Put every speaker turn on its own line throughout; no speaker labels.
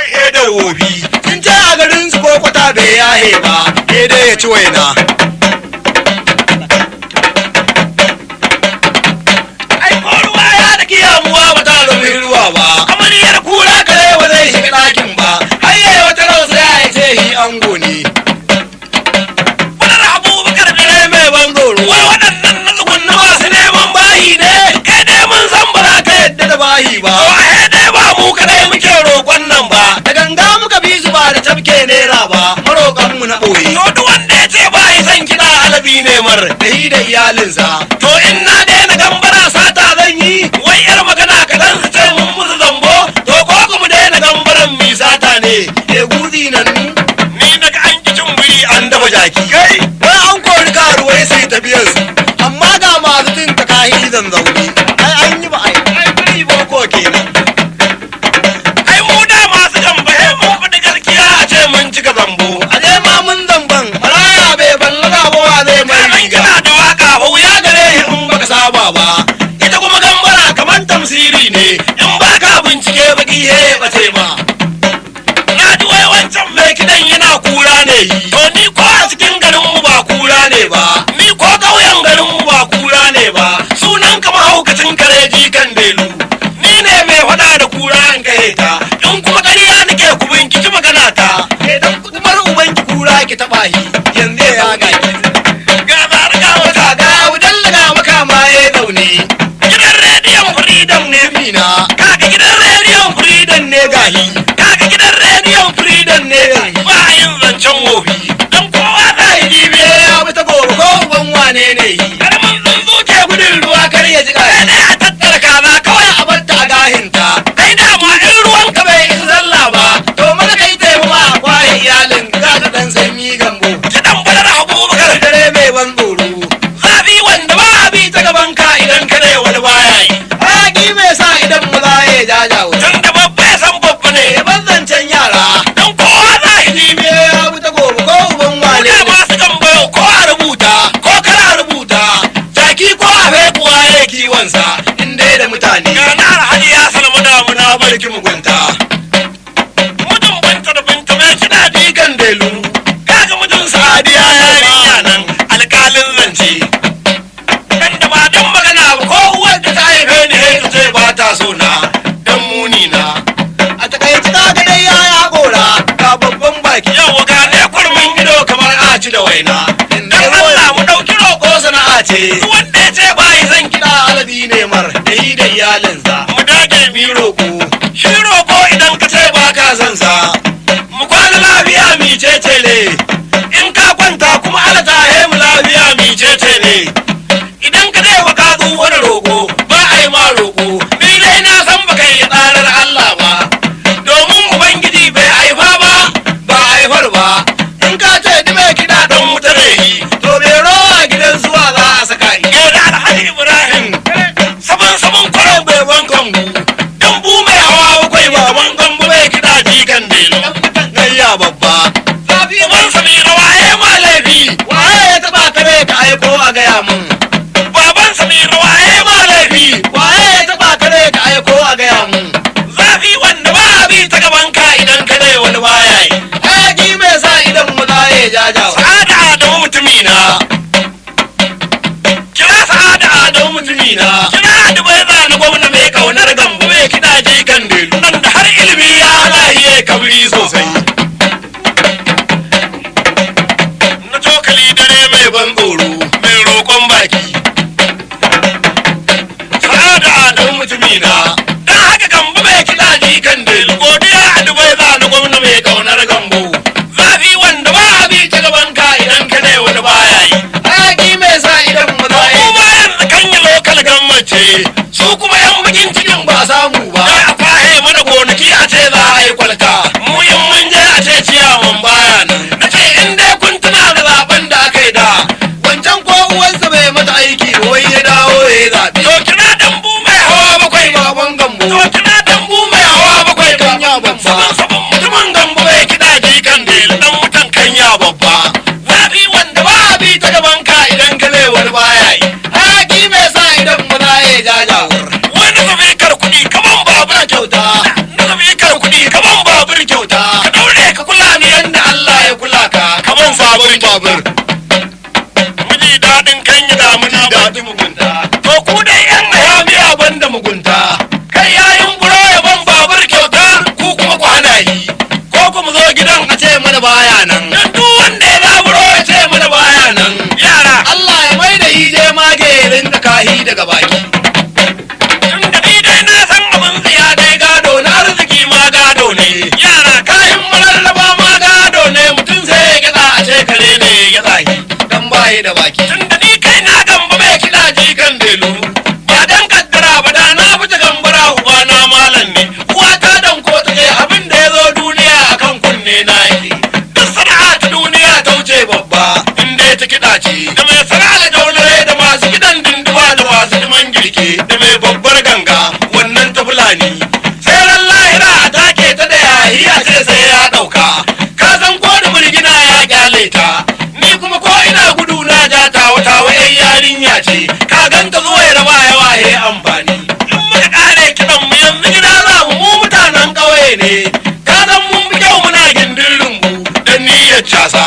e da wofi sun ce a garin su ko kwata bai yahe ba e dai ya ci waina ai ko ruwa ya da kiyamuwa ba ta zama ruwa ba amariyar kura kare ba zai shiga ɗakin ba hayye wata rausa ya ce shi ango ne Wadar abubakar da rai mai ban tsoro wai waɗannan na tsugunna masu neman bayi ne kai dai mun san ba za ka yadda da bayi ba wai dai ba mu kadai muke roƙon nan ba da ganga muka bi su ba da tafke naira ba maroƙan mu na ɓoye to duk wanda ya ce ba yi son kiɗa alabi ne mar da yi da iyalinsa to in na daina gambara sata zan yi wai yar magana kaɗan su ce mun musu zambo to ko ku mu daina gambaran mi sata ne e guzi nan ni daga an ki cin biri an dafa jaki kai wai an kori karuwai sai tafiyar su amma ga masu tun ta kahi zan zaune ai an yi ba ai ai biri boko kenan ai mu da masu gamba he mun faɗi gaskiya a ce mun cika zambo a je ma mun zamban maraya bai ballaga ba wa zai mai riga da waka ba wuya gare in baka saba ba ita kuma gambara kamar tamsiri ne in baka bincike baki he bace ma na ji wai wancan mai kidan yana kura ne to ni ko a cikin garin mu ba kura ne ba ni ko ƙauyen garin mu ba kura ne ba sunan ka mahaukacin kare jikan delu ni ne mai faɗa da kura an kai ta in kuma ƙarya nake ku binciki magana ta idan kumar ubanki kura ki taɓa shi yanzu ya ga ki ga zarga wata ga wudan laga maka ma ya zaune gidan rediyon freedom ne mina kaga gidan rediyon freedom ne gahi kaga gidan rediyon freedom ne gahi ba yin zancen wofi dan kowa za yi dibe ya bi ta gobe ko uban wane ne yi karamin tsuntsu ke gudun ruwa kar ya ji kai ne a tattara kaza kawai a bar ta a gahinta kai da ma in ruwan ka bai in zalla ba to maza kai taimama a kwaye iyalin ka ga dan sanyi gambo kidan badar abubakar dare mai ban tsoro zafi wanda ba a bi ta gaban ka idan ka ne wani baya yi haƙi mai sa idan maza ya jajawo tun da babba ya san babba ne ya ban zancen yara don kowa za a yi me ya bi ta gobe ko uban wane ne masu gambayo ko a rubuta ko kana rubuta jaki ko a fekuwa ya kiwonsa in dai da mutane ga na alhaji ya salmu damuna barki mugunta mutum banta da binta mai kina digan delu kaga mutum sadiya yarinya nan alƙalin zance dan da ba dan magana ba ko uwar da ta haife ni sai ta ce ba ta so na dan muni na a takaici ta ga dai yaya gora ga babban baki yau ga ne kurmin ido kamar aci da waina dan Allah mu dauki roko sana'a ce wanda ya ce ba yi zan kiɗa alabi ne mar da yi da iyalinsa mu dage mi roko shi roko idan ka ce ba ka san sa mu kwana lafiya mi cece ne in ka kwanta kuma ala ta mu lafiya mi cece ne idan ka dai wa ka wani roƙo ba a yi ma roƙo ni dai na san baka yi tsarar Allah ba domin ubangiji bai haifa ba ba a haifar sabon babur miji daɗin kan yi damuna daɗin mugunta to ku dai yan hayaniya ban da mugunta kai yayin buro ya ban babur kyauta ku kuma kwana yi ko kuma zo gidan a ce mana baya nan dan duk wanda ya zaburo ya ce mana baya nan yara Allah ya mai da yi je magerin da kahi daga baki tun da ni dai na san abin tsiya dai gado na arziki ma gado ne yara kayan mararraba ma gado ne mutum sai ya gyaɗa a ce kare ne ya tsaki dan baye da baki tun da ni kai na gamba mai kiɗa jikan delu ba dan kaddara ba da na fita gambara uba na malam ne uwa ta dan ko ta ce abin da ya zo duniya akan kunne na yake duk sana'a ta duniya ta wuce babba in dai ta kiɗa ce da mai sana'a da jaunare da masu kiɗan dinduwa da masu liman girke da mai babbar ganga wannan ta fulani sai ran lahira a take ta da yayi a ce sai ya ɗauka ka san ko da mulgina ya kyale ta ni kuma ko ina gudu na ja ta wata wayan yarinya ce ka ganta zuwa ya raba ya waye amfani in muka kare kiɗan mu yanzu gida za mu mu mutanen ƙauye ne ka san mun fi kyau muna gindin rumbu don niyyar casa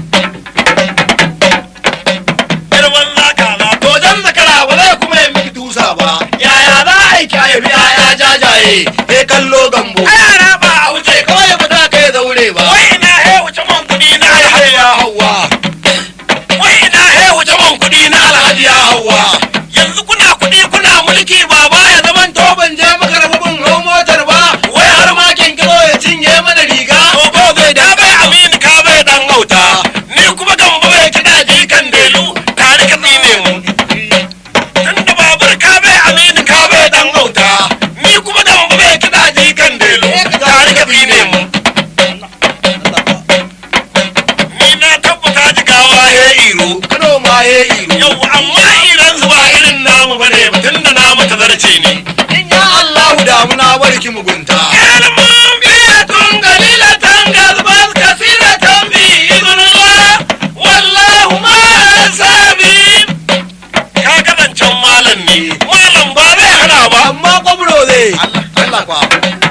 girman zaka na to jan zakara ba zai kuma yi miki tusa ba yaya za a yi kyaye yaya jajaye he kallo gambo yara ba a wuce kawai ba za ka yi zaure ba wai ina he wuce man kuɗi na alhaji ya hawa wai ina he wuce man kuɗi na alhaji ya hawa yanzu kuna kuɗi kuna mulki ba ba ya zaman to ban je maka rabu bin hau motar ba wai har ma kinkiro ya cinye mana riga ko ko zai da bai amini ka bai dan auta ni kuma gambo bai kiɗa jikan delu tare ka tsine mu tun da babur ka bai amini ka bai dan auta ni kuma gambo bai kiɗa jikan delu tare ka tsine mu ni na tabbata jigawa ya iro kano ma ya iro yau amma iran su ba irin namu bane ba tun da namu ta zarce ne in ya Allahu damuna barki mugunta kalmun biyatun galilatan gazbaz kasiratan bi idnillah wallahu ma sabi ka ga zancen malam ne malam ba zai hana ba amma kwamro zai Allah Allah kwa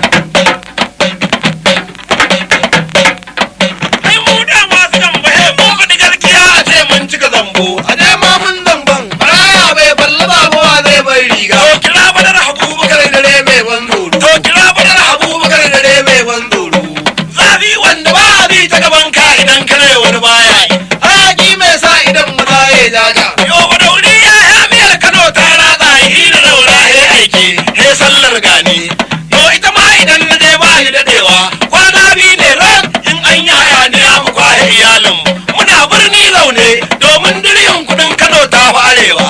ai mu da masu zambaye mu faɗi gaskiya a ce mun cika zambo a je ma mun zamban maraya bai balla babuwa zai bai riga to kira badar abubakar dare mai ban tsoro to kira badar abubakar dare mai ban tsoro zafi wanda ba a bi ta gaban ka idan kana wani baya yi hayaki mai sa idan maza ya jaja yo ba dauri ya hamiyar kano ta ratsa yi da daura he aiki he sallar gani yo ita ma idan na je ba shi dadewa kwana biyu ne ran in an yi hayaniya mu kwahe iyalin muna birni zaune domin diriyin kudin kano ta fi arewa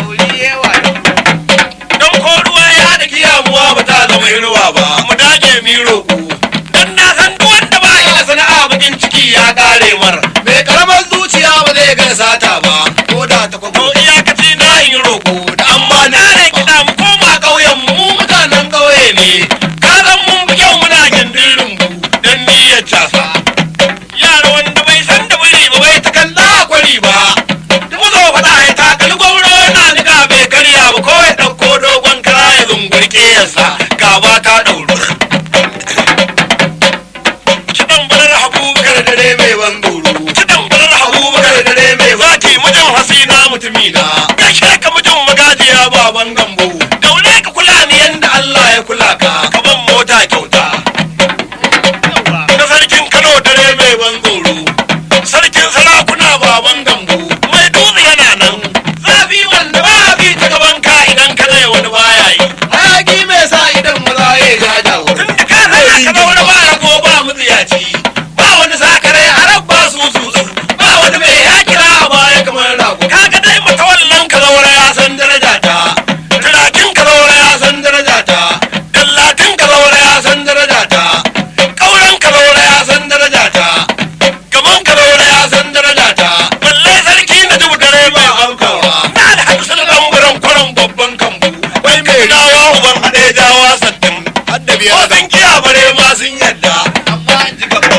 don ko ruwa ya da kiyamuwa ba ta zama inuwa ba mu dage mi roƙo don na san duk wanda ba shi da sana'a bakin ciki ya kare mar mai karamar zuciya ba zai ga sata ba ko da ta kwabo iyakaci na yin roƙo da amma na ne kiɗa mu koma ƙauyen mu mu mutanen ƙauye ne ka san mun fi kyau muna gindin rumbu don niyyar casa yara wanda bai san da biri ba bai ta kalla kwari ba mu zo faɗa ya takali gwamna na niga bai karya ba ko ya ɗauko dogon kara ya zungurke yasa gaba ta ɗauru kiɗan balar abubakar dare mai ban tsoro kiɗan balar abubakar dare mai zaki mijin hasina mutumina gaishe ka mijin magajiya baban gambo daure ka kula ni yanda Allah ya kula ka ka ban mota kyauta na sarkin Kano dare mai ban tsoro sarkin sarakuna baban gambo mai dutse yana nan zafi wanda ba bi ta gaban ka idan ka zai wani baya yi hayaki mai sa idan maza ya jajawo tun da ka zai ka zaune ba rago ba mutsiyaci ba wani sakare a rabba su su ba wani mai ya kira a baya kamar rago kaga dai mata wallan ka zaure ya san daraja ta turakin ka zaure ya san daraja ta dallatin ka zaure ya san daraja ta kauran ka zaure ya san daraja ta gaban ka zaure ya san daraja ta balle sarki na jibu dare mai aukawa na da hamsin lambaran kwaron babban kambu wai mai dawa uban haɗe dawa sattin hadda biyar sun kiya bare ma sun yadda amma an ji gaba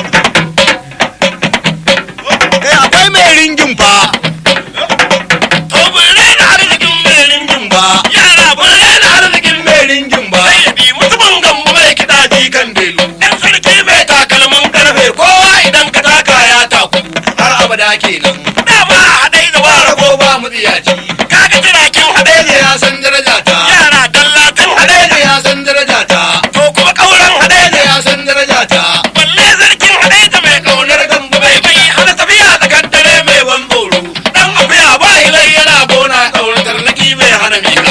kenan
dama a haɗai da
ba
wara
rago ba mutsiyaci
kaga jiragen haɗai
Hadeja ya san daraja ta
yara dallatin haɗai
Hadeja ya san daraja ta
to kuma ƙauren haɗai
Hadeja ya san daraja ta
balle sarkin haɗai da mai
Kaunar gamba
bai
bai
bai hana tafiya da kaddare mai ban tsoro dan akuya ba
Ilai yana gona kaunar tarnaki bai hana mika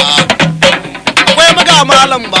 Akwai maga malam ba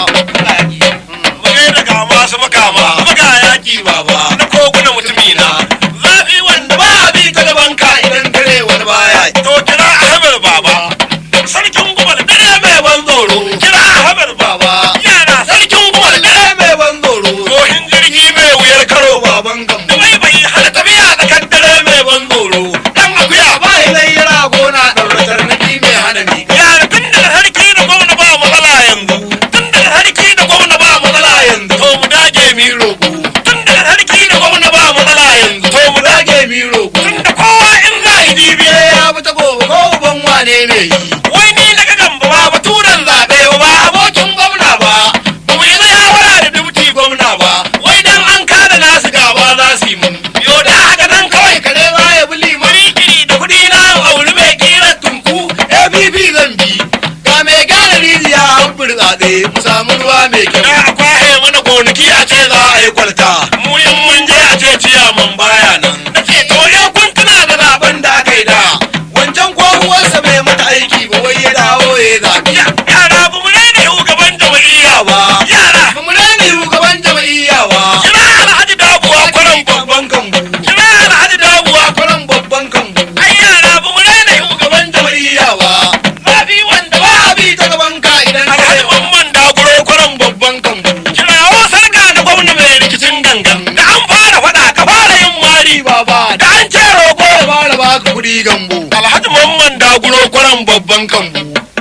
magai daga masu makama maga yaki
baba
na koguna mutumina zafi wanda
ba a bi ta gaban ka idan kare wani baya
to kira ahmed baba sarkin gumal dare mai ban tsoro kira ahmed baba
baba
yara sarkin gumal dare
Dare mai ban tsoro
kohin jirgi mai wuyar karo
baban
da
gambo
bai bai hana tafiya da kaddare mai ban tsoro dan akuya ba
ba ilai yana gona ɗaura tarnaki mai hana mika
yara tun daga sarki da gwamna ba matsala yanzu tun daga sarki da gwamna ba matsala yanzu to mu dage mi roƙo tun daga sarki da gwamna ba matsala yanzu to mu dage
Dage mi roƙo
tun da kowa in za yi dibi
ya bi ta gobe ko uban wane ne yi
wai ni na ga gamba ba baturan zaɓe ba ba abokin gwamna ba ba mu yi shawara da dubuti gwamna ba wai dan an kada nasu gaba za su yi mun yo da haka nan kawai
kare ba ya bi liman
mari kiri da kuɗi na auri mai kira tunku
abb zan bi ga mai gane rijiya an burtsatse mu samu ruwa mai
da
kyau
a kwahe mana gonaki a ce za a yi kwalta mu in mun je a ce ciyaman baya nan na ce to yau kun tuna da zaben da aka yi da
wancan ko uwarsa bai mata aiki ba wai ya dawo ya zabi
Ya- yara ba mu daina shugaban jama'iyya ba yara
ba mu rani shugaban jama'iyya ba
kira alhaji dabuwa kwaran babban
babban kambu
kira alhaji dabuwa
kwaran babban kambu
ai yara ba mu daina shugaban jama'iyya
jama'iyya ba
zafi wanda
ba
ba
a bi ta gaban ka idan
alhaji
kare
mamman daguro kwaran babban
babban kambu
kirawo sarka da gwamna mai rikicin gangan da an fara faɗa ka fara yin mari
ba ba
da an ce roƙo
da fara baka kuɗi gambo
alhaji mamman daguro kwaran babban
kambu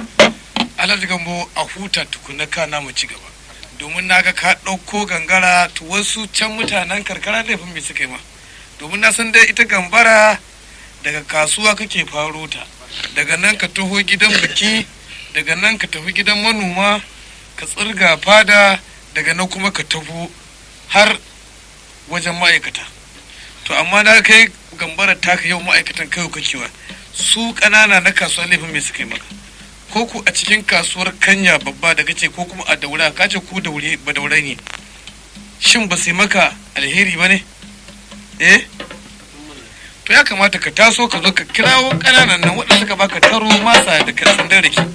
alhaji gambo a huta tukuna kana mu ci gaba domin naga ka ɗauko gangara to wasu can mutanen karkara laifin me suka yi ma domin na san dai ita gambara daga kasuwa kake faro ta daga nan ka taho gidan biki daga nan ka tafi gidan manoma ka tsirga fada daga nan kuma ka taho har wajen ma'aikata to amma da kai gambara taka yau ma'aikatan kai kakewa su ƙanana na kasuwa laifin me suka yi maka ko ku a cikin kasuwar kanya babba da kace ko kuma a daura ka ce ku daure ba daure ne shin ba sai maka alheri ba ne eh to ya kamata ka taso ka zo ka kirawo ƙananan nan waɗanda suka baka taro masa da katsin da rake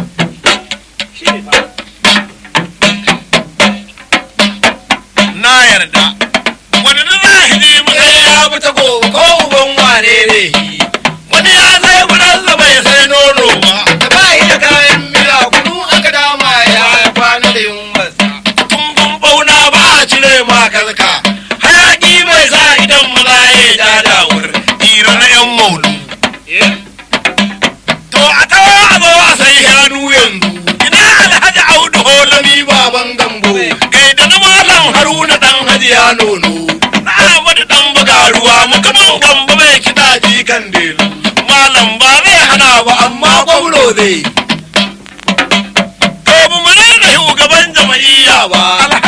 na yarda wani da zahiri mu sai ya bi ta gobe ko uban wane ne wani ya sai gudansa bai sai nono ba
da bayi da kayan miya kunu aka dama ya kwana da yunwarsa
tumbun bauna ba a cire ma kalka hayaki bai sa idan maza ya ja dawur hira na yan maulu to a tawa a zo a sai shanu yanzu ina alhaji audu holami baban gambo kai da na malam haruna dan hajiya nono na amadu dan buga ruwa mukamin gamba mai kiɗa jikan delu malam ba zai hana ba amma gwamro zai to mu mu da shugaban jama'iyya ba